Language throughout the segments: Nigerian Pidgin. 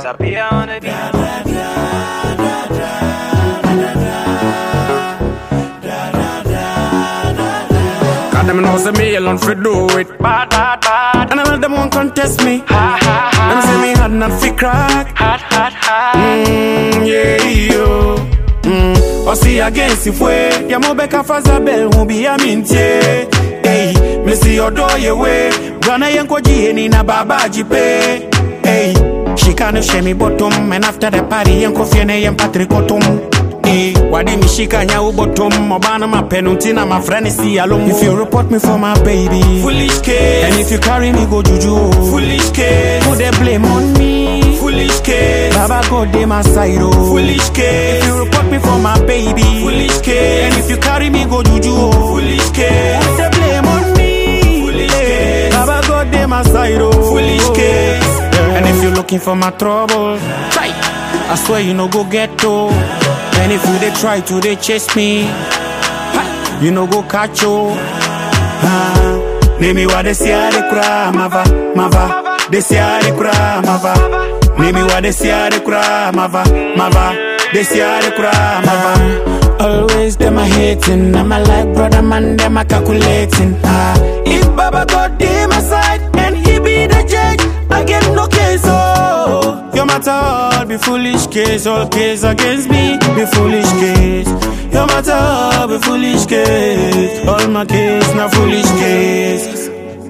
Disappear on the beat. Cause them know say me alone fi do it Bad, bad, bad. And all of them won't contest me Ha, ha, ha. Them say me hard not fi crack Hot, hot, hot. Mm, yeah, yo mm. Osi against ifwe Ya mobeka fazabel Mubi ya mintie Hey, misi odo yewe Bwana yenko jiheni na baba jipe Hey, shikane shemi bottom And after the party yenko fiene yen patrikotum Hey, wadi mishika nya ubotom Mobana mapenunti na mafrani si alum If you report me for my baby Foolish case. And if you carry me go juju Foolish case. Put the blame on me Foolish case. Baba God dey my side oh Foolish case. If you report me for my baby Foolish case. And if you carry me go juju oh Foolish case. Put the blame on me Foolish Eh, case. Baba God dey my side oh Foolish case. And if you looking for my trouble Try I swear you no go get to And if you dey try to dey chase me ha, You no go catch you Ah, Nimi wa desiare kura mava mava desiare kura mava Nimi wa desiare kura mava mava desiare kura mava Always them a hating I'm a like brother man them a calculating ah If Baba God dey my side and he be the judge I get no case oh Your matter all be foolish case all case against me be foolish case Your matter all be foolish case all my case na foolish case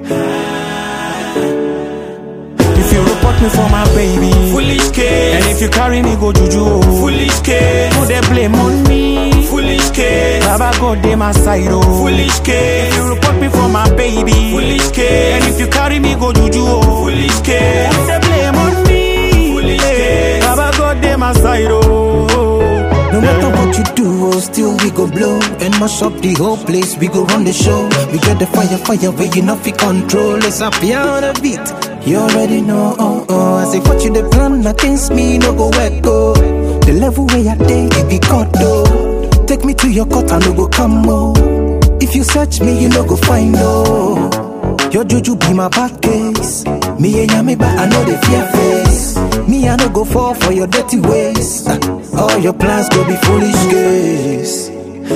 If you report me for my baby Foolish case. And if you carry me go juju Foolish case. Put the blame on me Foolish case. Baba God dey my side oh Foolish case. If you report me for my baby Foolish case. And if you carry me go juju oh Foolish case. Put the blame on me Foolish Eh, case. Baba God dey my side oh No matter what you do, oh, still we go blow and mash up the whole place. We go run the show. We get the fire, fire where you not fi control. It's up here on the beat. You already know. Oh, oh. I say what you the plan against me, no go work go. The level where I take it be cut though. Take me to your court, I no go come oh. If you search me, you no go find oh. Your juju be my back case. Me and yami, but I know the fear face. Me, I no go fall for your dirty ways. Ah, All your plans go be foolish case.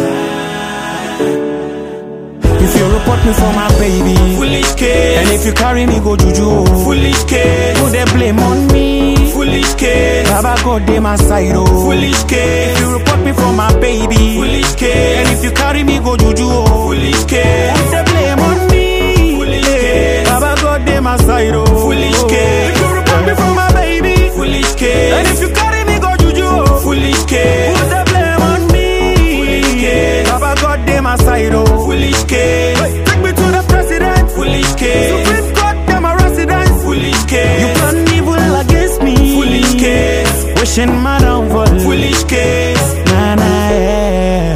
If you report me for my baby Foolish case. And if you carry me go juju Foolish case. Put the blame on me Foolish case. Baba God dey my side oh Foolish case. If you report me for my baby Foolish case. And if you carry me go juju oh Foolish case. Put the blame on me Foolish Eh, case. Baba God dey my side oh Foolish case. If you report me for my baby Foolish case. And if you carry me go juju oh Foolish case. Put the blame on me Foolish case. Baba God dey my side oh Foolish case. Hey, Take me to the president Foolish case. Supreme Court them a residence Foolish case. You plan evil against me Foolish case. Wishing my downfall Foolish case. Nah, nah, yeah.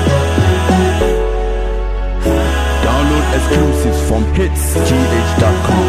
Download exclusives from hitsgh.com.